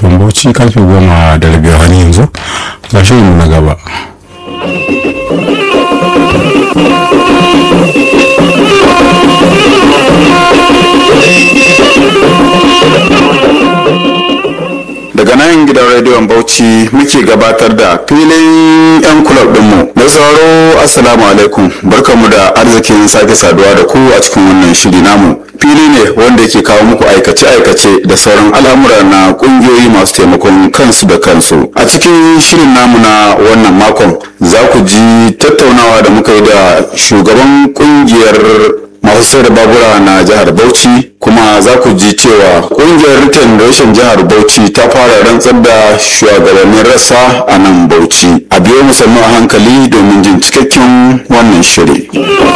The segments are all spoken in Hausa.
rediyon bauchi karfe goma da rabi a yanzu ga shirin na gaba daga nan gidan rediyon bauchi muke gabatar da filin 'yan kulab dinmu mai sauraro assalamu alaikum barkamu da arzikin sake saduwa da ku a cikin wannan shiri namu fili ne wanda yake kawo muku aikace-aikace da sauran al'amura na kungiyoyi masu taimakon kansu da kansu a cikin shirin namu na wannan makon za ku ji tattaunawa da muka yi da shugaban kungiyar masu sayar da babura na jihar bauchi kuma za ku ji cewa kungiyar rikin rashin jihar bauchi ta fara rantsar da shugabannin rassa a nan bauchi a biyo musamman a hankali domin jin cikakken wannan shiri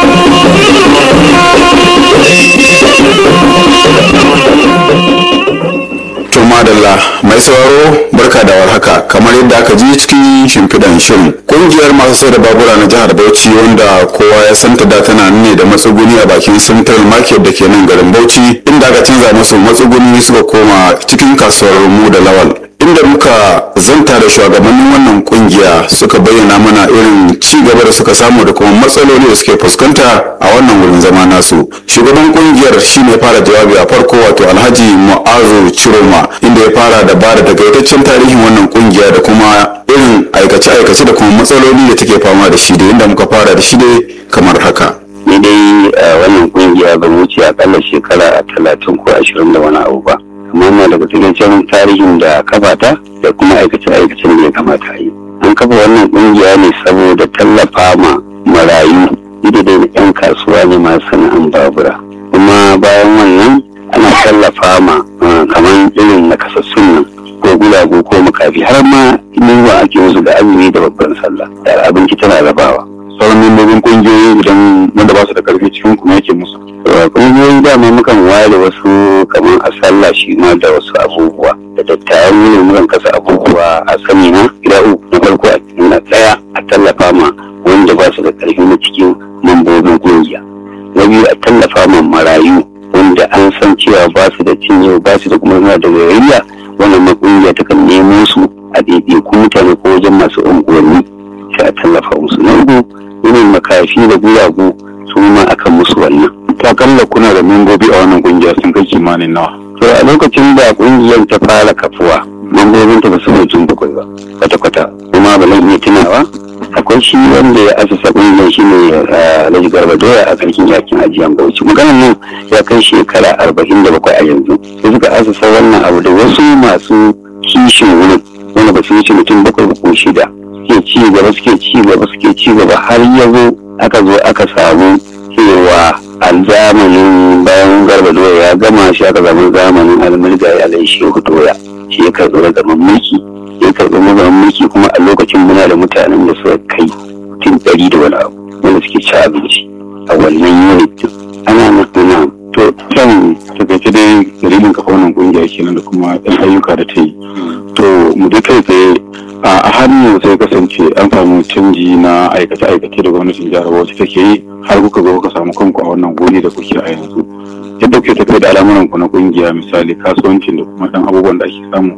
to madalla mai sauraro barka da warhaka kamar yadda aka ji cikin shimfiɗan shirin kungiyar masu sai da babura na jihar bauchi wanda kowa ya santa da tana ne da matsuguni a bakin central market da ke nan garin bauchi inda aka canza musu matsuguni suka koma cikin kasuwar mu da lawal inda muka zanta da shugabannin wannan kungiya suka bayyana mana irin ci gaba da suka samu da kuma matsaloli da suke fuskanta a wannan wurin zama nasu shugaban kungiyar shine fara jawabi a farko wato alhaji mu'azu ciroma inda ya fara da bada takaitaccen tarihin wannan kungiya da kuma irin aikace-aikace da kuma matsaloli da take fama da shi da inda muka fara da shi dai kamar haka ni dai a wannan kungiya ban wuce akalla shekara talatin ko ashirin da wani abu ba amma na daga cikin tarihin da kafata da kuma aikace-aikacen da ya kamata a yi an kafa wannan kungiya ne saboda tallafa ma marayu ida da yan kasuwa ne masu sana'an babura kuma bayan wannan ana tallafa ma kamar irin nakasassun nan ko gulago ko makafi har ma yunwa ake musu da azumi da babban sallah da abinci tana rabawa sauran membobin kungiyoyi idan wanda ba su da karfi cikin kuma yake musu kungiyoyi dama mukan ware wasu kamar a sallah shi ma da wasu abubuwa da dattawan ne mukan kasa abubuwa a sani na gida uku na farko a cikin na ɗaya a tallafa ma wanda ba su da karfi na cikin mambobin kungiya na biyu a tallafa ma marayu wanda an san cewa ba su da cinye ba su da kuma suna da gayayya wannan makungiya ta kan nemo su a ɗaiɗaiku mutane ko wajen masu unguwanni sai a tallafa musu na uku irin makafi da guragu su ma akan musu wannan ta kalla kuna da membobi a wannan kungiya sun kai kimanin nawa to a lokacin da kungiyar ta fara kafuwa mambobin ta ba su mutum bakwai ba kwata-kwata kuma ba zan iya tunawa akwai shi wanda ya asasa kungiyar shi ne alhaji garba doya a karkin yakin ajiyan bauchi maganar nan ya kai shekara arba'in da bakwai a yanzu sai suka asasa wannan abu da wasu masu kishin wurin wanda ba su wuce mutum bakwai ko shida suke ci gaba suke ci gaba suke ci gaba har ya zo aka zo aka samu cewa a zamanin bayan garba doya ya gama shi aka zama zamanin almulga ya alai shehu doya shi ya karɓi ragaman mulki ya karɓi ragaman mulki kuma a lokacin muna da mutanen da suka kai mutum ɗari da wani abu wanda suke ci abinci a wannan unit ana nuna to kan takaice dai dalilin kafa wannan kungiya kenan da kuma yan ayyuka da ta yi to mu dai kai tsaye a hannun sai kasance an samu canji na aikace-aikace da gwamnatin jihar Bauchi take yi har kuka zo kuka samu kanku a wannan guri da kuke a yanzu yadda kuke tafiya da al'amuran ku na kungiya misali kasuwancin da kuma dan abubuwan da ake samu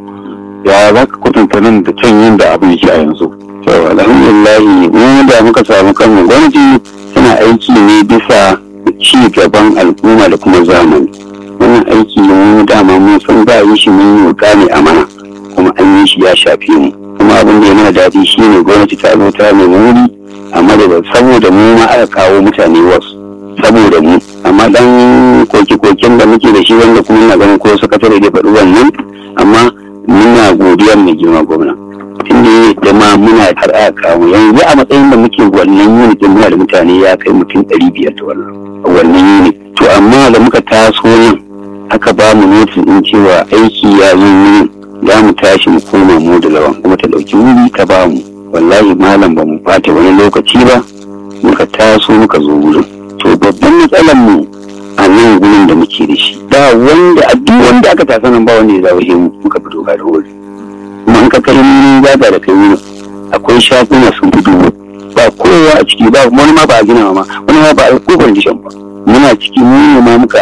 ya za ka kwatanta nan da can yin da abin yake a yanzu to alhamdulillah mu da muka samu kanmu gwamnati tana aiki ne bisa ci gaban al'umma da kuma zamani wannan aiki mu dama mun san za a yi shi mun yi ne amana kuma an yi shi ya shafe mu kuma abin da ya mana daɗi shine gwamnati ta zo ta nemi wuri amma da saboda mu ma aka kawo mutane wasu saboda mu amma dan koke-koken da muke da shi wanda kuma na ganin ko sakatare da faɗi wannan amma muna godiya mai girma gwamna tunda ya da ma muna har aka kawo yanzu a matsayin da muke wannan unit din muna da mutane ya kai mutum ɗari biyar da wannan wannan unit to amma da muka taso yin aka ba mu notin din cewa aiki ya zo yin za mu tashi mu koma mu da lawan kuma ta ɗauki wuri ta ba mu wallahi malam ba mu bata wani lokaci ba muka taso muka zo wurin to babban matsalar mu a nan gurin da muke da shi ba wanda a duk wanda aka tasa nan ba wanda ya zawo mu muka fito ga da wuri kuma in ka kai mun zaga da kai wurin akwai shaguna sun fito ba kowa a ciki ba wani ma ba a gina ma wani ma ba a ko condition ba muna ciki mu ne ma muka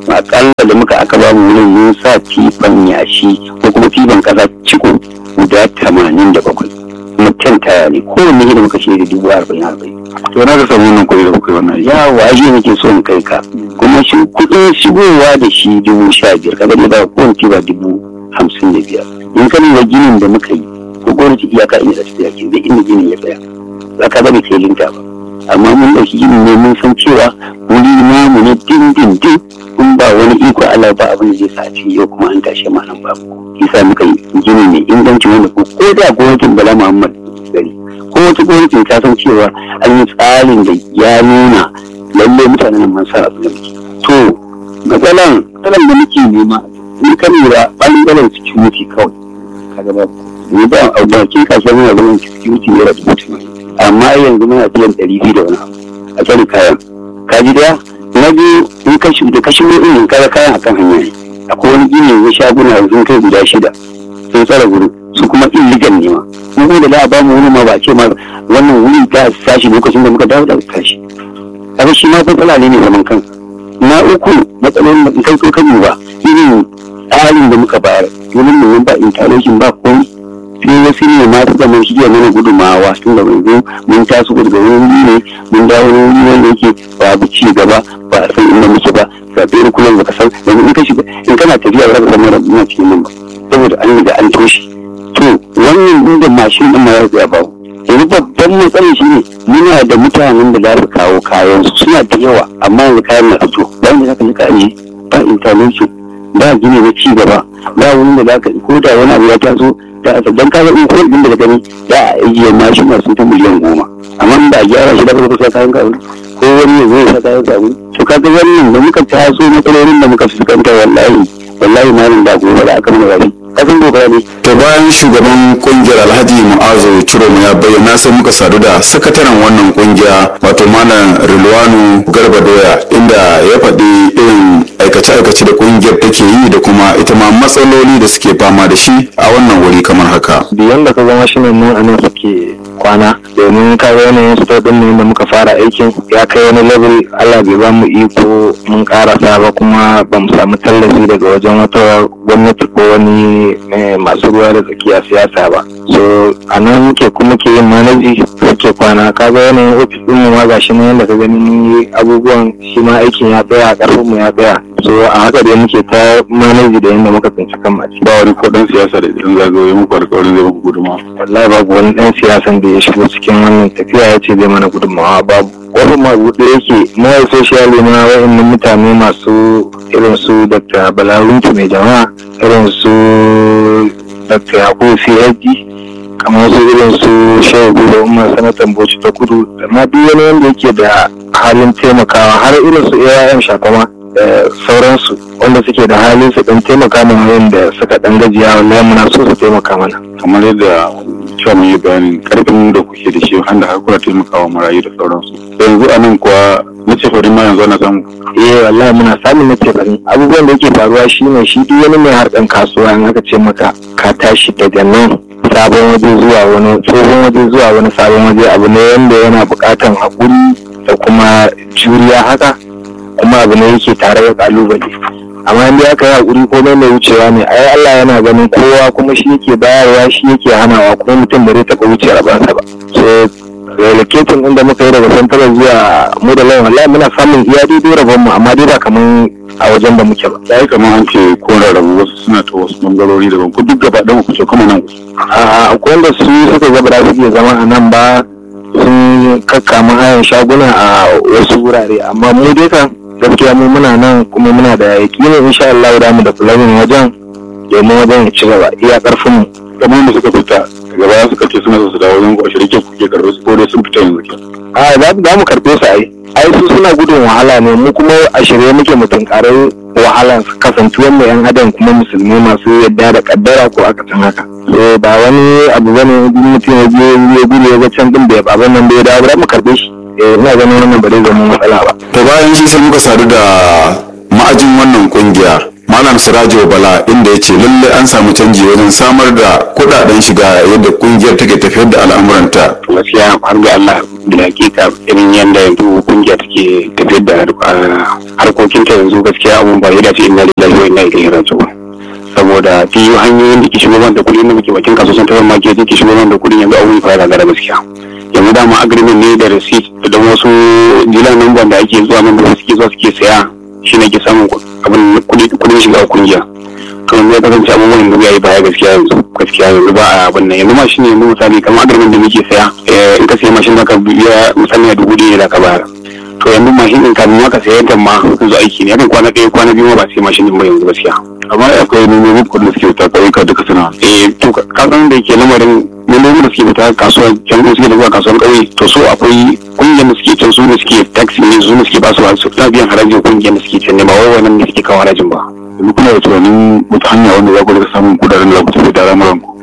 akalla da muka aka ba mu wurin mun sa tifan yashi ko kuma tifan kasa ciko guda tamanin da bakwai kuma can taya ne kowanne da muka ce da dubu arba'in arba'in to na ga samu wannan kuɗi da kuka yi wannan aiki ya waje nake so in kai ka kuma shi kuɗin shigowa da shi dubu sha biyar kaga ne ba kowane tiba dubu hamsin da biyar in ka lura ginin da muka yi ko gwamnati iyaka inda da tafiya ke zai inda ginin ya tsaya za ka bari kai linta ba amma mun ɗauki ginin ne mun san cewa wuri namu ne din din din in ba wani iko Allah ba abin da zai sa a cikin yau kuma an tashi ma nan babu yasa muka yi gini mai inganci wanda ko ko da gwamnatin Bala Muhammad gari ko wata gwamnatin ta san cewa an yi tsarin da ya nuna lalle mutanen nan man sa abin da muke to matsalan matsalan da muke nema ni kan lura ɓangaren security kawai kaga ba ni ba a bakin kasuwar muna zaman security ne da dubu tamanin amma yanzu muna biyan ɗari biyu da wani abu a tsari kayan kaji daya na biyu in ka shi da kashi in kaga kayan akan hanya ne akwai wani gini yanzu shaguna sun kai guda shida sun tsara guri su kuma illegal ne ma mu kuma da za a ba mu wani ma ba ce ma wannan wuri ta tashi lokacin da muka dawo da tashi kaga shi ma matsala ne mai zaman kansa na uku matsalolin da kai ko kan ba irin tsarin da muka bayar wurin mu ba interlocking ba komai sai wasu ne ma suka mun shige mana gudumawa tun da yanzu mun taso daga wani ne mun dawo wani wanda yake babu ci gaba ba a san inda muke ba sabbin kullum baka san yanzu in ka shiga in kana tafiya ba za ka san mara muna cikin nan ba saboda an riga an toshe to wannan inda mashin din ma ya ba yanzu babban matsalar shi ne muna da mutanen da za su kawo kayan su suna da yawa amma yanzu kayan na fito ba inda za ka nika aji ba interlocking ba gini na ci gaba ba wani da za ka ko da wani abu ya taso da aka dan kaga in kuɗin din da gani za a ajiye mashin masu ta miliyan goma amma in ba a gyara shi da ba sai kayan kawo ko wani ya zo ya sa kayan kawo to kaga wannan da muka taso matsalolin da muka fuskanta wallahi wallahi malam da gobe da aka mana rabi kasan gobe ne to bayan shugaban kungiyar alhaji mu'azu ciroma ya bayyana sai muka sadu da sakataren wannan kungiya wato malam rilwanu garba doya inda ya faɗi irin aikace-aikace da kungiyar take yi da kuma ita ma matsaloli da suke fama da shi a wannan wuri kamar haka biyan da ka zama shi ne mu a nan suke kwana domin ka ga yanayin store din ne da muka fara aikin ya kai wani level Allah bai ba mu iko mun karasa ba kuma ba mu samu tallafi daga wajen wata gwamnati ko wani masu ruwa da tsakiya siyasa ba so a nan muke kuma ke yin manaji suke kwana ka ga yanayin ofis din mu ma gashi nan yadda ka gani mun yi abubuwan shi ma aikin ya tsaya karfin mu ya tsaya so a haka dai muke ta manaji da yadda muka tsinci kan mace ba wani ko dan siyasa da idan zagaye muku alƙawarin zai muku gudunmawa wallahi babu wani dan siyasan da ya shigo cikin wannan tafiya ya ce zai mana gudunmawa babu wani mabuɗe yake mawai social ma wa'annan mutane masu irin su dr balaruntu mai jama'a irin su dr yakubu phd kamar su irin su shehu da umar sanatan bauchi ta kudu da ma duk wani wanda yake da halin taimakawa har irin su aim shakama da sauransu wanda suke da halin su dan taimaka mana wanda suka dan gajiya wallahi muna so su taimaka mana kamar yadda cewa mun yi bayanin karfin da kuke da shi wanda har kuna taimakawa marayu da sauransu yanzu a nan kuwa na ce farin ma yanzu ana samu eh wallahi muna samun na ce bari abubuwan da yake faruwa shine shi duk wani mai harkan kasuwa in aka ce maka ka tashi daga nan sabon waje zuwa wani tsohon waje zuwa wani sabon waje abu ne wanda yana buƙatan haƙuri da kuma juriya haka kuma abu ne yake tare da ƙalubale amma in aka yi haƙuri ko mai wucewa ne ai Allah yana ganin kowa kuma shi yake bayarwa shi yake hanawa kuma mutum ba zai taɓa wuce rabansa ba so relocating inda muka yi daga santara zuwa mu da lawan wallahi muna samun iya daidai rabon mu amma dai ba kaman a wajen da muke ba ya yi kamar an ce ko rarrabu wasu suna ta wasu bangarori daban ku duk gaba ɗaya ku ce kuma nan a akwai wanda su suka ga ba za su iya zama a nan ba sun kakkama hayan shaguna a wasu wurare amma mu dai kan gaskiya mu muna nan kuma muna da yaƙini insha Allah da mu da planning wajen domin wajen ya ci gaba iya karfin mu kamar da suka fita daga baya suka ce suna so su dawo wajen ku a shirke kuke karɓar su ko dai sun fita yanzu ke a za za mu karɓe su ai ai su suna gudun wahala ne mu kuma a shirye muke mu tunkarar wahala kasantuwar mu yan adam kuma musulmi masu yadda da kaddara ko aka san haka so ba wani abu bane in mutum ya je ya gudu ya ga can din bai abin nan bai dawo ba mu karɓe shi eh ina ganin wannan ba zai zama matsala ba to bayan shi sai muka sadu da ma'ajin wannan kungiya malam sirajo bala inda ya ce lalle an samu canji wajen samar da kudaden shiga yadda kungiyar take tafiyar da al'amuranta gaskiya har ga Allah da hakika irin yadda yanzu kungiya take tafiyar da harkokin ta yanzu gaskiya abun ba ya dace inna lillahi wa inna ilaihi raji'un saboda fi hanyoyin da ke shigo da kuɗi da muke bakin kasuwan tawar market da ke shigo da kuɗi yanzu abun fara gara gaskiya yanzu dama agreement ne da receipt da wasu jilan number da ake zuwa nan da suke zuwa suke saya shi ne ke samun abin kuɗin shiga kungiya to yanzu ya kasance abubuwan yanzu ya yi baya gaskiya yanzu gaskiya yanzu ba a abin nan yanzu mashin yanzu misali kamar agreement da muke saya in ka sayi mashin da ka biya misali a dubu ɗaya da ka bayar to yanzu mashin ɗin kafin ma ka sayi ta ma yanzu aiki ne yakan kwana ɗaya kwana biyu ma ba sai mashin ɗin ba yanzu gaskiya amma akwai neman kuɗin da suke ta ƙauyuka duka suna eh to ka san da ke lamarin membobin da suke fita kasuwa can suke da zuwa kasuwan ƙauye to so akwai kungiyar da suke can su ne suke taxi ne su ne suke ba su su na biyan harajin kungiyar da suke can ne ba wai wannan ne suke kawo harajin ba yanzu kuna da tunanin wata hanya wanda za ku rika samun kudaden da za ku tafi da al'amuran ku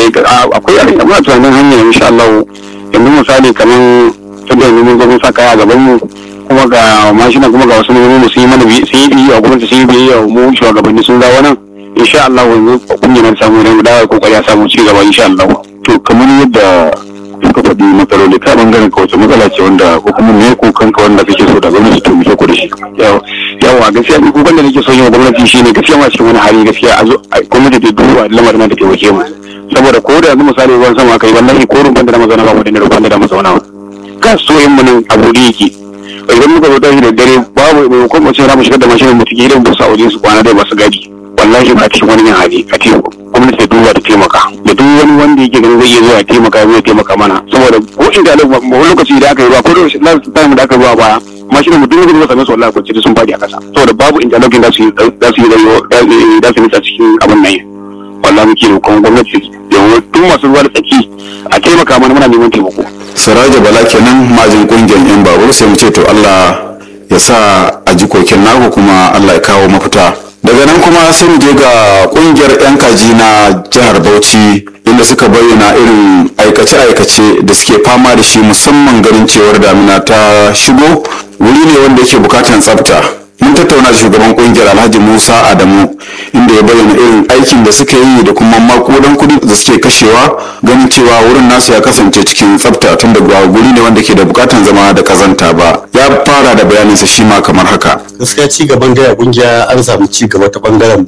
akwai abin da muna tunanin hanya insha Allah yanzu misali kamar tunda yanzu mun zo mun sa kaya a gaban mu kuma ga mashina kuma ga wasu mu sun yi mana sun yi biyu a gwamnati sun yi biyu mu shugabanni sun dawo nan insha Allah yanzu kungiyar samu ne mu dawo kokari a samu ci gaba insha Allah to kamar yadda suka faɗi matsaloli ta bangaren ka wace matsala ce wanda ko kuma me kokan ka wanda kake so da gwamnati ta muke ku da shi yawa gaskiya ni kokan da nake so yin gwamnati shine gaskiya ma cikin wani hali gaskiya a zo gwamnati ta duba lamarin da taimake mu saboda ko da yanzu misali ruwan sama kai wallahi ko rumfan da na mazauna ba mu da rumfan da na mazauna ba kan so yin mu nan a bude yake idan muka zo tashi da dare babu mai ko mu ce za mu shigar da mashin mu take idan ba su aure su kwana dai ba su gadi wallahi ba cikin wani yin hali a ce gwamnati ta duba ta taimaka da duk wani wanda yake ganin zai iya zuwa taimaka zai taimaka mana saboda ko inda wani lokaci da aka yi ba ko da last time da aka yi ba baya mashin mu duk da same su wallahi kwanci sun fadi a kasa saboda babu interlocking da su yi da su yi da su yi cikin abin nan wallahi muke roƙon gwamnati da duk masu ruwa da tsaki a taimaka mana muna neman taimako siraja bala kenan majin kungiyar yan babur sai mu ce to Allah ya sa a ji kokin naku kuma Allah ya kawo mafita daga nan kuma sai mu je ga kungiyar yan kaji na jihar Bauchi inda suka bayyana irin aikace-aikace da suke fama da shi musamman ganin cewar damina ta shigo wuri ne wanda yake bukatan tsafta mun tattauna da shugaban kungiyar alhaji musa adamu inda ya bayyana irin aikin da suka yi da kuma makudan kudi da suke kashewa ganin cewa wurin nasu ya kasance cikin tsafta tun da guri ne wanda ke da bukatan zama da kazanta ba ya fara da bayaninsa shi ma kamar haka gaskiya ci gaban gaya kungiya an samu ci gaba ta bangaren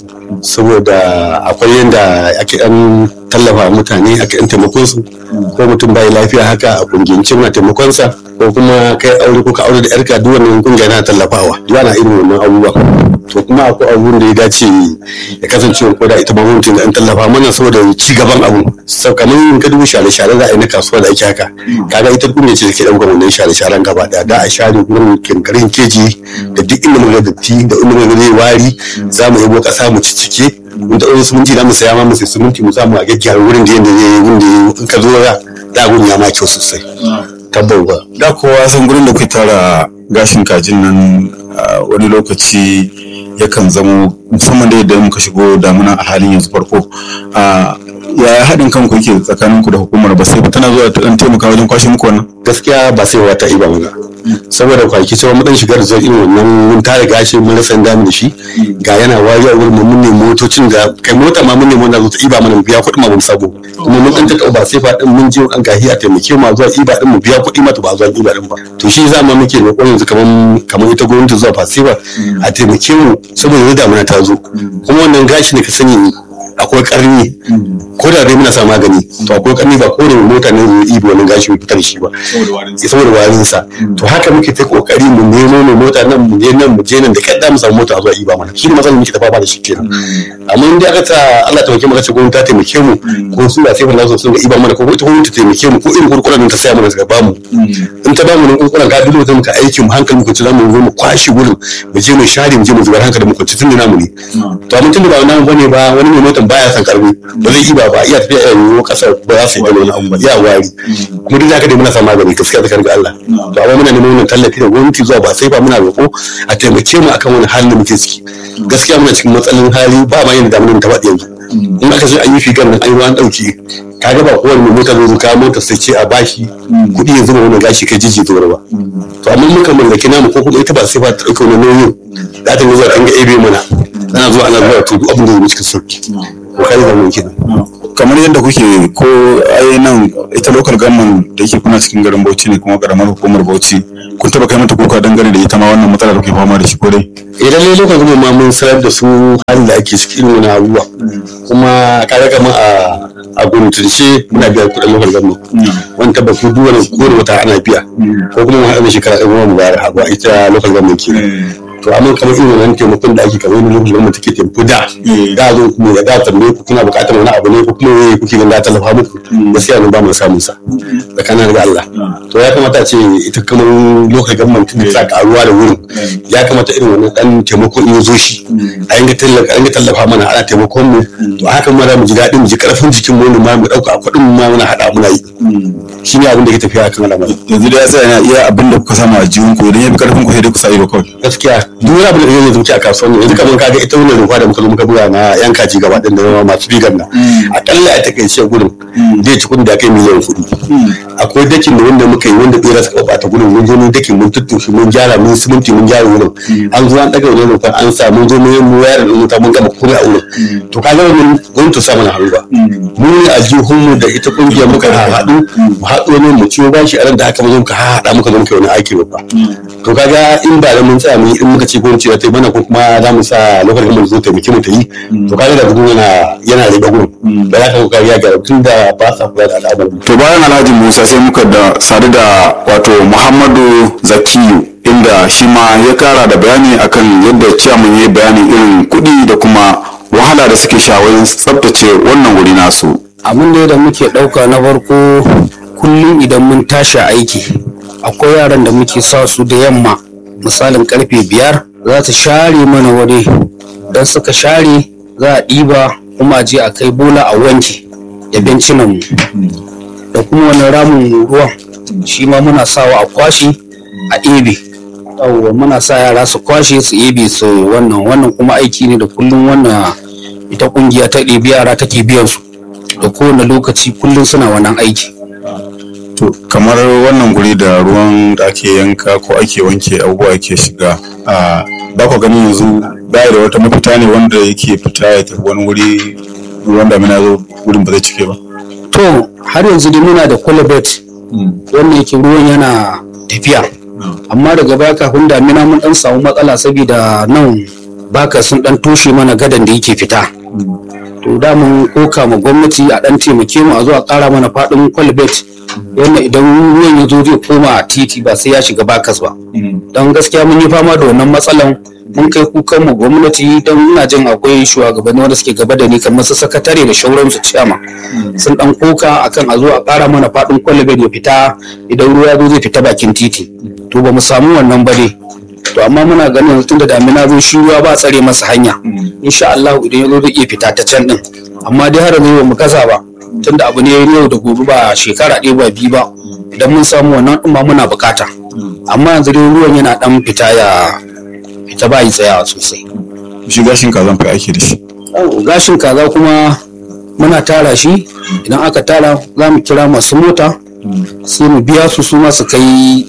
saboda akwai yadda ake dan tallafa mutane ake yan taimakon su ko mutum bai lafiya haka a kungiyance na taimakon sa ko kuma kai aure ko ka aure da yarka duk wannan kungiya na tallafawa yana irin wannan abubuwa to kuma akwai abubuwan da ya dace ya kasance ko da ita ma mutum da an tallafa mana saboda ci gaban abu sau kamar in ka dubu share share za a yi na kasuwa da ake haka kaga ita kungiya ce take daukar wannan share sharen gaba daya da a share gurin kinkarin keji da duk inda muka datti da inda muka zai wari za mu yabo kasa mu ciccike mun taɓa siminti za mu saya ma mu sai siminti mu samu a gyaggyara wurin da yanda zai yi wurin da in ka zo za da gun ya ma kyau sosai tabbau ba da kowa san gurin da kuke tara gashin kajin nan wani lokaci yakan zamo musamman da yadda muka shigo damuna a halin yanzu farko ya haɗin kanku yake tsakanin ku da hukumar ba sai tana zuwa ta dan taimaka wajen kwashe muku wannan gaskiya ba sai wata iba mana saboda kwanaki cewa mu dan shigar da irin wannan mun tare gashi mun rasa dami da shi ga yana wari a wurin mun ne motocin da kai mota ma mun ne mun zo ta iba mana mu biya kuɗi ma mun sabo kuma mun dan ta ba sai fa din mun je an gahi a taimake mu zuwa iba din mu biya kuɗi ma to ba zuwa iba din ba to shi za mu muke roƙon yanzu kaman kaman ita gwamnati zuwa fasifa a taimake mu saboda yanzu damuna ta zo kuma wannan gashi ne ka sani akwai karni ko da dai muna sa magani to akwai karni ba ko da mota ne zai ibi wani gashi mai fitar shi ba saboda warin sa to haka muke ta kokari mu nemo mu mota nan mu je nan mu je nan da kadda mu samu mota zuwa iba mana shi ne matsalar muke ta fama da shi kenan amma in dai aka ta Allah ta muke ce gwamnati ta taimake mu ko su da sai fa sun ga iba mana ko ita gwamnati ta taimake mu ko irin kurkuran ta saya mana ta ba mu in ta ba mu nan kurkuran ga dole muka aiki mu hankali mu kunci zamu zo mu kwashi gurin mu je mu share mu je mu zubar hankali mu kunci tun da namu ne to amma tun da ba namu bane ba wani mai motan baya san karbi ba zai iba ba iya tafiya a yiwu kasar ba za su yi wani abu ba iya wari kuma duk da haka dai muna sa magani gaskiya da karga Allah to amma muna neman wannan tallafi da gwamnati zuwa ba sai ba muna roƙo a taimake mu akan wani halin da muke ciki gaskiya muna cikin matsalolin hali ba ma yin damunan ta faɗi yanzu in aka zo an yi figar nan an yi an ɗauki kaga ba kowane mai mota zai kawo mota sai ce a bashi kuɗi ya zuba wani gashi kai jiji zuwa ba to amma muka mallaki namu ko kuma ita ba sai ba ta ɗauka wani nauyin za ta zuwa kan ga ebe mana ana zuwa ana zuwa to duk abin da zai cikin sauki ko kai da mun kenan kamar yadda kuke ko ai nan ita local government da yake kuna cikin garin Bauchi ne kuma karamar hukumar Bauchi kun taba kai mata kuka dangane da ita ma wannan matsala da kuke fama da shi ko dai idan ne lokacin gama ma mun sanar da su halin da ake ciki irin wani abubuwa kuma kaga kamar a a gwamnatance muna biya kuɗin lokacin gama wani tabbas duk wani kowane wata ana biya ko kuma mu haɗa da shekara ɗaya mu bayar a ita lokacin gama ke to amma kamar irin wannan taimakon da ake kamar yadda lokacin gama take taimako da da zo kuma ya da tambaye ku kuna buƙatar wani abu ne ko kuma wai kuke ganin da tallafa muku gaskiya ne ba mu samun sa tsakanin da Allah to ya kamata ce ita kamar lokacin gama tun ta karuwa da wurin ya kamata irin wannan dan taimako in ya zo shi a yanga tallafa a yanga tallafa mana ana taimakon mu to haka ma za mu ji daɗin mu ji karfin jikin mu ne ma mu ɗauka a kuɗin mu ma muna haɗa muna yi shi ne abin da ke tafiya kan al'amari yanzu da ya tsaya yana iya abin da kuka samu a jihun ku idan ya fi karfin ku sai dai ku sa ido kawai gaskiya duk wani abu da zai zuci a kasuwan yanzu kamar kaga ita wannan rufa da muka zo muka buga na yan kaji gaba ɗin da masu bigan nan akalla a takaice gurin zai ci kuɗin da kai miliyan kuɗi akwai dakin da wanda muka yi wanda ɓera suka ɓata gurin mun je mun dakin mun tuttushe mun gyara mun siminti mun gyara wurin an zo an ɗaga wani rufan an sa mun zo mun yi mu wayar da wuta mun gama komai a wurin to kaga wannan gwamnati sa mana hannu ba mun yi aljihunmu da ita kungiyar muka haɗu mu haɗu ne mu ciwo bashi a ran da aka zo muka haɗa muka zo muka yi wani aiki babba to kaga in ba da mun tsaya mun yi in muka ce gwamnati ta yi mana ko kuma za mu sa lokacin mu zo taimake mu ta yi to kaga da gudu yana yana riga gurin ba za ka kokari ya gyara tun da ba sa kula da al'amarin to bayan alhaji musa sai muka da sadu da wato muhammadu zakiyu inda shi ma ya kara da bayani akan yadda ciyaman ya yi bayanin irin kuɗi da kuma wahala da suke sha wajen tsabtace wannan wuri nasu abin da da muke ɗauka na farko kullum idan mun tashi aiki akwai yaran da muke sa su da yamma misalin karfe biyar za ta share mana wuri don suka share za a ɗiba kuma a je a kai bola a wanke da bencinan mu da kuma wani ramin ruwan shi ma muna sawa a kwashe a ebe yawwa muna sa yara su kwashe su ebe su wannan wannan kuma aiki ne da kullum wannan ita kungiya ta ɗebi yara take biyan su da kowane lokaci kullum suna wannan aiki to kamar wannan guri da ruwan da ake yanka ko ake wanke abubuwa ke shiga a ba ku ganin yanzu baya da wata mafita ne wanda yake fita ya tafi wani wuri ruwan damina zo wurin ba zai cike ba to har yanzu dai muna da kwalabet wanda yake ruwan yana tafiya amma daga baya kafin damina mun dan samu matsala saboda nan baka sun dan toshe mana gadan da yake fita to da mun koka ma gwamnati a dan taimake mu a zo a kara mana fadin kwalbet yadda idan ruwan ya zo zai koma a titi ba sai ya shiga bakas ba don gaskiya mun yi fama da wannan matsalan mun kai kukan mu gwamnati don ina jin akwai shugabanni wanda suke gaba da ni kamar su sakatare da shauransu ciyama sun dan koka akan a zo a kara mana fadin kwalbet ya fita idan ruwa ya zo zai fita bakin titi to ba mu samu wannan ba dai to amma muna ganin yanzu tunda damina zo shi ruwa ba tsare masa hanya insha Allah idan ya zo zai iya fita ta can din amma dai har yanzu ba mu kasa ba tunda abu ne yau da gobe ba shekara ɗaya ba biyu ba idan mun samu wannan din ma muna bukata amma yanzu dai ruwan yana dan fita ya fita ba yi tsayawa sosai shi gashin kazan fa ake da shi gashin kaza kuma muna tara shi idan aka tara za mu kira masu mota sai mu biya su su ma su kai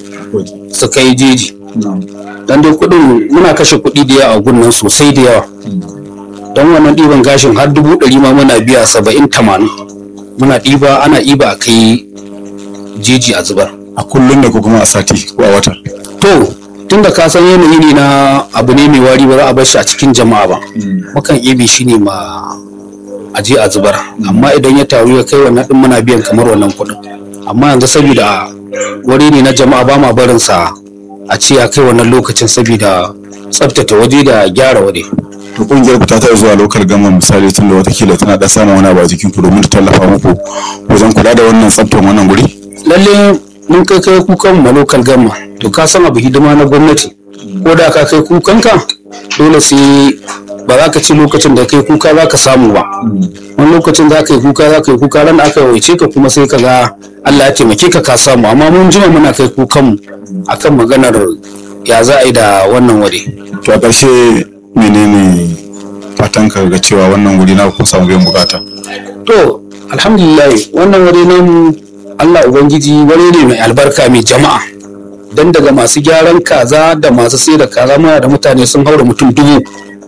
su kai jeji dan dai kuɗin muna kashe kuɗi da yawa a gunnan sosai da yawa don wannan ɗiban gashin har dubu ɗari ma muna biya saba'in tamanin muna ɗiba ana ɗiba a kai jeji a zubar a kullum da ko kuma a sati ko a wata to tun da ka san yanayi ne na abu ne mai wari ba za a bar shi a cikin jama'a ba mukan ibe shi ne ma a je a zubar amma idan ya taru ya kai wannan ɗin muna biyan kamar wannan kuɗin amma yanzu saboda wuri ne na jama'a ba ma barin sa a ce ya kai wannan lokacin saboda tsaftace waje da gyara waje to kungiyar ku ta taɓa zuwa lokal gama misali tun da watakila tana da samun wani abu a jikin ku domin ta tallafa muku wajen kula da wannan tsaftar wannan guri lalle mun kai kai kukan ma lokal gama to ka san abu hidima na gwamnati ko da ka kai kukanka dole sai ba za ka ci lokacin da kai kuka za ka samu ba wani lokacin za ka yi kuka za ka yi kuka ran da aka waice ka kuma sai ka ga Allah ya taimake ka ka samu amma mun jima muna kai kukanmu akan maganar ya za a yi da wannan wuri to a ƙarshe menene fatan ka ga cewa wannan wuri na ku samu biyan bukata to alhamdulillah wannan wuri nan Allah ubangiji wuri ne mai albarka mai jama'a dan daga masu gyaran kaza da masu sai da kaza muna da mutane sun haura mutum dubu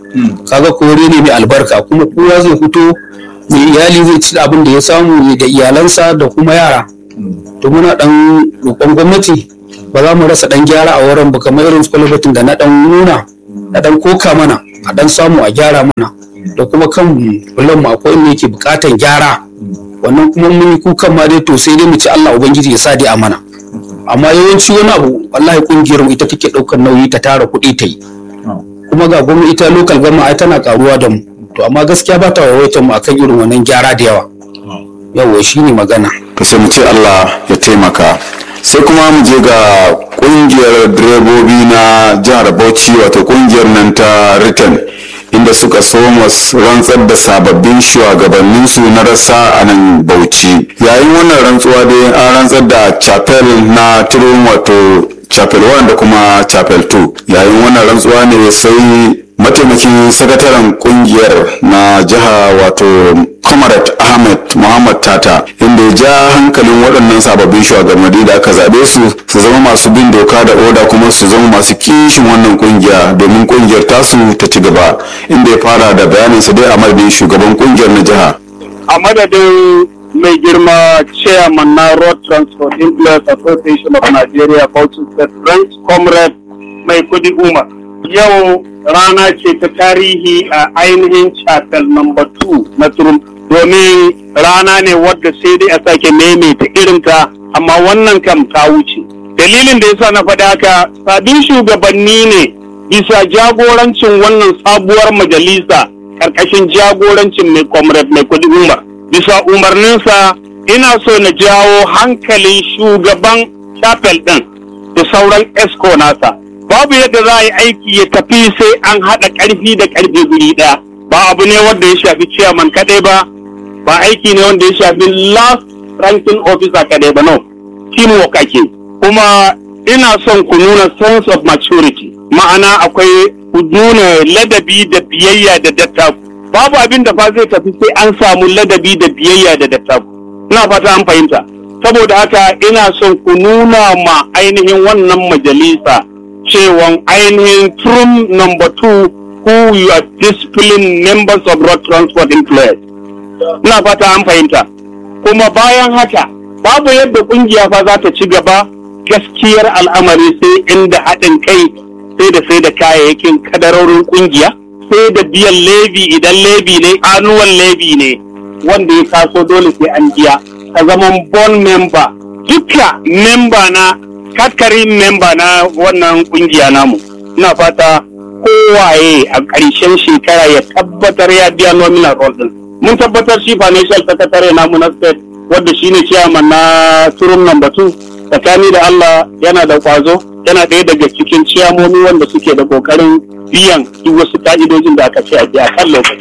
kaga kore ne mai albarka kuma kowa zai fito mai iyali zai ci abin da ya samu da iyalansa da kuma yara to muna dan roƙon gwamnati ba za mu rasa dan gyara a wurin ba kamar irin kwalibatin da na dan nuna na dan koka mana a dan samu a gyara mana da kuma kan bulan mu akwai inda yake bukatan gyara wannan kuma mun yi kukan ma dai to sai dai mu ci Allah ubangiji ya sa dai a mana amma yawanci wani abu wallahi kungiyar mu ita take daukar nauyi ta tara kuɗi ta yi kuma ga gwamnati ita local gama ai tana karuwa da mu to amma gaskiya ba ta wawaitar mu akan irin wannan gyara da yawa yawa shine magana to sai mu ce Allah ya taimaka sai kuma mu je ga kungiyar direbobi na jihar Bauchi wato kungiyar nan ta Return inda suka so rantsar da sababbin shugabanninsu na rasa a nan Bauchi yayin wannan rantsuwa dai an rantsar da chapel na turun wato chapel 1 da kuma chapel 2 yayin wannan rantsuwa ne sai mataimakin sakataren kungiyar na jiha wato comrade ahmed muhammad tata inda ya ja hankalin waɗannan sababbin shugabanni da aka zaɓe su su zama masu bin doka da oda kuma su zama masu kishin wannan kungiya domin kungiyar tasu ta ci gaba inda ya fara da bayaninsa dai a madadin shugaban kungiyar na jiha a madadin mai girma chairman na road transport employers association of nigeria bauchi state branch comrade mai kudi umar yau rana ce ta tarihi a ainihin chapel number 2 na turum domin rana ne wadda sai dai a sake maimaita irinta amma wannan kam ta wuce dalilin da yasa na faɗi haka sabbin shugabanni ne bisa jagorancin wannan sabuwar majalisa karkashin jagorancin mai comrade mai kudi umar bisa umarninsa ina so na jawo hankalin shugaban chapel ɗin da sauran esco nasa babu yadda za a yi aiki ya tafi sai an haɗa ƙarfi da ƙarfe guri ɗaya ba abu ne wanda ya shafi chairman kaɗai ba ba aiki ne wanda ya shafi last ranking officer kaɗai ba no teamwork ake kuma ina son ku nuna sense of maturity ma'ana akwai ku nuna ladabi da biyayya da dattaku babu abin da fa zai tafi sai an samu ladabi da biyayya da dattaku ina fata an fahimta saboda haka ina son ku nuna ma ainihin wannan majalisa cewan ainihin room number two who you are disciplined members of road transport employers ina fata an fahimta kuma bayan haka babu yadda kungiya fa za ta ci gaba gaskiyar al'amari sai inda haɗin kai sai da sai da kayayyakin kadarorin kungiya sai da biyan levi idan levi ne annual levi ne wanda ya taso dole sai an biya ka zama bon member duka member na katkarin member na wannan kungiya namu ina fata kowaye a ƙarshen shekara ya tabbatar ya biya nominal roll din mun tabbatar shi financial secretary namu na state wadda shine chairman na turum number 2 tsakani da Allah yana da kwazo yana ɗaya daga cikin ciyamomi wanda suke da kokarin biyan duk wasu ka'idojin da aka ce a biya kan lokaci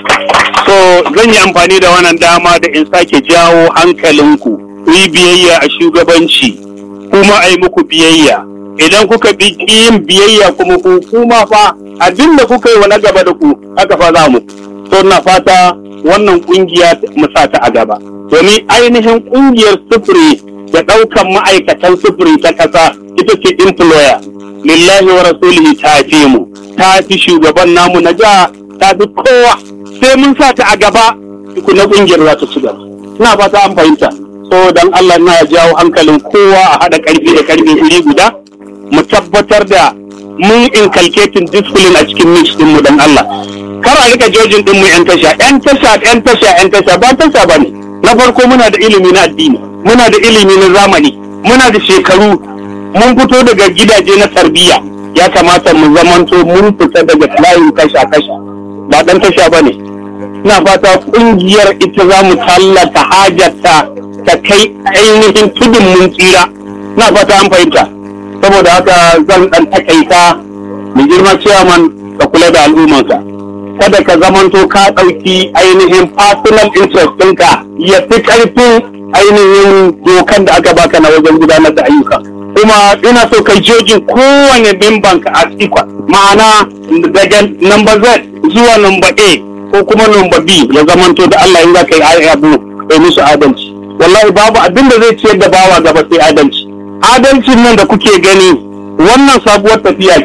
so zan yi amfani da wannan dama da in sake jawo hankalinku ku yi biyayya a shugabanci kuma a yi muku biyayya idan kuka bi yin biyayya kuma ku kuma fa abin da kuka yi wa na gaba da ku haka fa za mu so na fata wannan kungiya mu sa ta a gaba domin ainihin kungiyar sufuri da ɗaukan ma'aikatan sufuri ta ƙasa ita ce employer lillahi wa rasulihi ta fi mu ta fi shugaban namu na jiha ta fi kowa sai mun sa ta a gaba na kungiyar za ta ci gaba ina fata an fahimta so dan Allah na jawo hankalin kowa a haɗa ƙarfi da ƙarfi iri guda mu tabbatar da mun inculcating discipline a cikin mix din mu dan Allah kar a rika jojin din mu yan tasha yan tasha yan tasha yan tasha ba tasha bane na farko muna da ilimi na addini muna da ilimi na zamani muna da shekaru mun fito daga gidaje na tarbiyya ya kamata mu zamanto mun fita daga layin tasha tasha ba dan tasha bane ina fata kungiyar ita za mu tallata hajarta ta kai ainihin tudun mun tsira ina fata an fahimta saboda haka zan dan takaita mai girma ciyaman ka kula da al'ummanka kada ka zamanto ka ɗauki ainihin personal interest ɗinka ya fi ƙarfin ainihin dokan da aka baka na wajen gudanar da ayyuka kuma ina so kai jojin kowane memban ka a equal ma'ana daga number Z zuwa number A ko kuma number B ya zamanto da Allah in za ka yi abu kai musu adalci wallahi babu abin da zai ciyar da bawa gaba sai adalci adalcin nan da kuke gani wannan sabuwar tafiya ce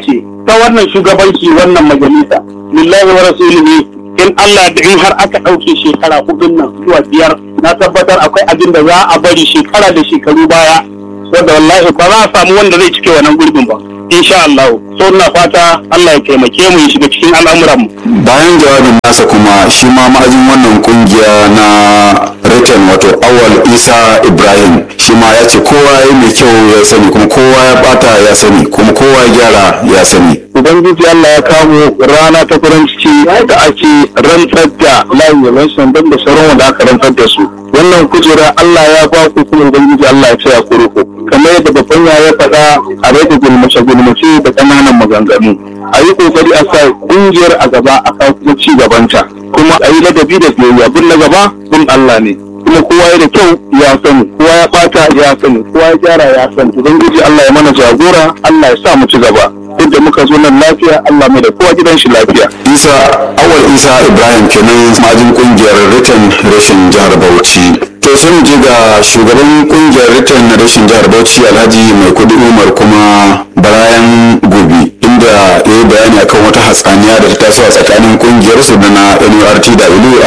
ta wannan shugabanci wannan majalisa lillahi wa rasulihi in Allah da in har aka ɗauke shekara hudun nan zuwa biyar na tabbatar akwai abin da za a bari shekara da shekaru baya wanda wallahi ba za a samu wanda zai cike wannan gurbin ba insha Allah so ina fata Allah ya taimake mu ya shiga cikin al'amuran mu bayan jawabin nasa kuma shi ma ma'ajin wannan kungiya na return wato awal isa ibrahim shi ma ya ce kowa ya mai kyau ya sani kuma kowa ya bata ya sani kuma kowa ya gyara ya sani ubangiji Allah ya kawo rana ta farin ciki da ake rantsar da layin election don da sauran wanda aka rantsar da su wannan kujera Allah ya ba ku kuma ubangiji Allah ya tsaya ku ruku kamar yadda babban ya ya faɗa a rage gulmace gulmace da ƙananan maganganu a yi kokari a sa ƙungiyar a gaba a kawo kuma ci gabanta kuma a yi ladabi da biyayya bin na gaba bin Allah ne kuma kowa ya da kyau ya sani kowa ya bata ya sani kowa ya gyara ya sani ubangiji Allah ya mana jagora Allah ya sa mu ci gaba duk da muka zo nan lafiya Allah mai da kowa gidan shi lafiya isa awal isa ibrahim kenan ma'ajin kungiyar return rashin jihar bauchi to sai mu je ga shugaban kungiyar return na rashin jihar bauchi alhaji mai kudi umar kuma barayan gobe inda ya yi bayani akan wata hatsaniya da ta taso a tsakanin kungiyar su da na nurtw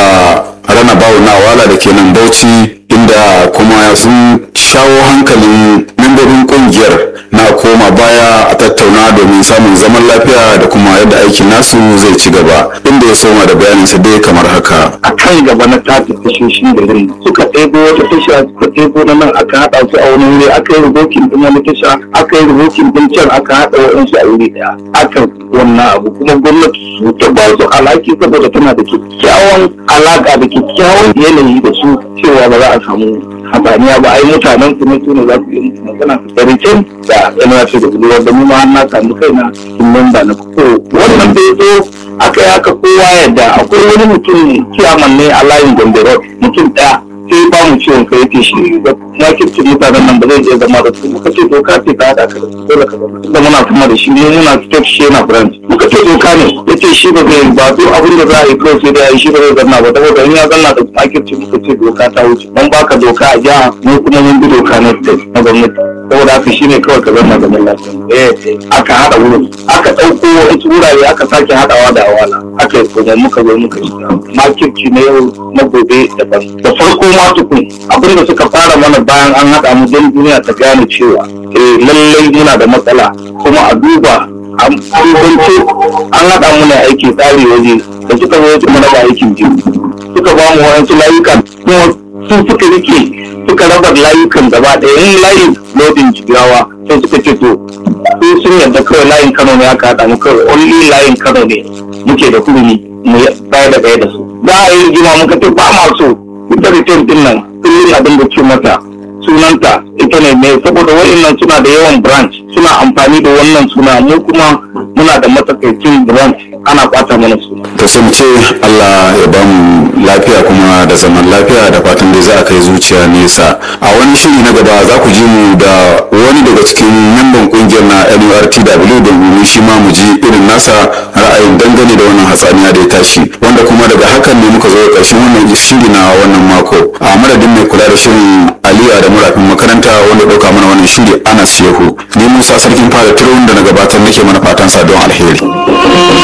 a rana bawo na wala da ke nan bauchi inda kuma sun shawo hankalin membobin kungiyar na koma baya a tattauna domin samun zaman lafiya da kuma yadda aikin nasu zai ci gaba inda ya soma da bayaninsa dai kamar haka a kan gaba na tafi tashoshi da rin suka ɗebo wata tasha suka ɗebo na nan aka haɗa su a wani wuri aka yi rubokin ɗin wani tasha aka yi rubokin ɗin can aka haɗa waɗansu a wuri ɗaya aka wannan abu kuma gwamnati su ta ba su alhaki saboda tana da kyakkyawan alaƙa da kyakkyawan yanayi da su cewa ba za a samu habaniya ba ai mutanen su ne su ne za su yi musu magana da rikin da yana ce da gudu wanda mu ma na samu kaina sun memba na ko wannan da ya zo aka yi haka kowa yadda akwai wani mutum kiyaman ne a layin gombe road mutum ɗaya sai ba mu ciwon kai yake shi da makircin mutanen nan ba zai iya zama da su muka ce doka ce ta haɗa ka da su dole ka zama da muna kuma da shi ne muna state shi yana branch muka ce doka ne ya ce shi ba zai ba duk abin da za a yi kawai sai da ya yi shi ba zai zanna ba saboda in ya zanna da makircin muka ce doka ta wuce mun baka doka a jiha mu kuma mun bi doka na state na gwamnati saboda haka shi ne kawai ka zanna da lafiya eh aka haɗa wurin aka ɗauko wasu wurare aka sake haɗawa da awala aka yi kuma muka zo muka shiga makirci na yau na gobe daban da farko ma tukun abin da suka fara mana bayan an haɗa mu don duniya ta gane cewa eh lallai muna da matsala kuma a duba an kwanci an haɗa mu ne aiki tsari waje da suka zo su mana ba aikin jiya suka ba mu wayansu layuka kuma su suka rike suka raba layukan gaba ɗaya yin layin lodin jigawa sai suka ce to su sun yarda kawai layin kano ne aka haɗa mu kawai only layin kano ne muke da hurumi mu baya da baya da su za a yi rigima muka ce ba ma so ita return din nan kullum abin da ce mata sunanta ita ne mai saboda wa'annan suna da yawan branch suna amfani da wannan suna mu kuma muna da matsakaicin branch ana kwata mana suna to sai mu ce Allah ya ba mu lafiya kuma da zaman lafiya da fatan dai za a kai zuciya nesa a wani shiri na gaba za ku ji mu da wani daga cikin memban kungiyar na NURTW domin shi ma mu ji irin nasa ra'ayin dangane da wannan hatsaniya da ya tashi wanda kuma daga hakan ne muka zo ƙarshen wannan shiri na wannan mako a madadin mai kula da shirin Aliyu da murafin makaranta wanda ɗauka mana wannan shiri Anas Shehu ni Musa sarkin fara turun da na gabatar nake mana fatan sa don alheri